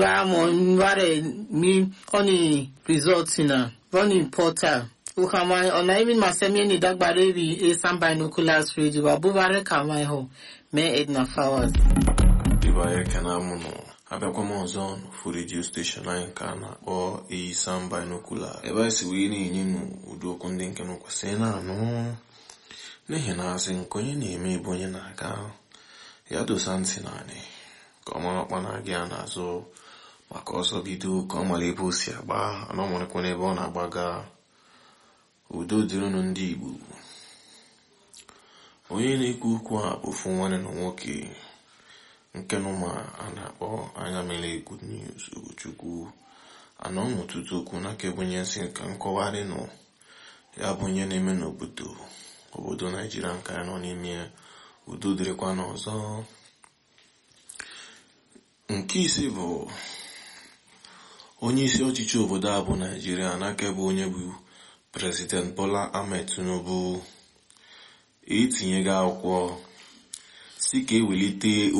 Ramon Ware mi oni result na running portal ukama ona even masemi ni dagbare bi a some binoculars radio abubare kama ho me edna flowers Iba ekene amụ nọ abịakwa m ọzọ n'ofu redio steshọn anyị nke a na-akpọ Eyisan Binocular ebe anyị si wee na-enye nụ ụdị okwu ndị nke nụ kwesịrị na-anụ n'ihi na asị nke onye na-eme ebe onye na-aga ya dosa ntị naanị ka ọ mara ọkpa na-aga ya n'azụ maka ọsọ bido ka ọ mara ebe o si agba ana ọ marakwa n'ebe ọ na-agbaga udo dịrịnụ ndị Igbo onye na-ekwu okwu a bụ ofu nwanne na nwoke nke nụma a na-akpọ anya mere good news Ugochukwu anọ n'ụtụtụ okwu n'aka ebunye nsị ka nkọwarị nọ ya bụ onye na-eme n'obodo obodo naijiria nke anyị nọ n'ime udo dịrịkwa n'ọzọ nke ise bụ onye isi ọchịchị obodo a bụ naijiria n'aka ebe onye bụ prezident Bola Ahmed Tinubu etinyego akwụkwọ si ka ewelite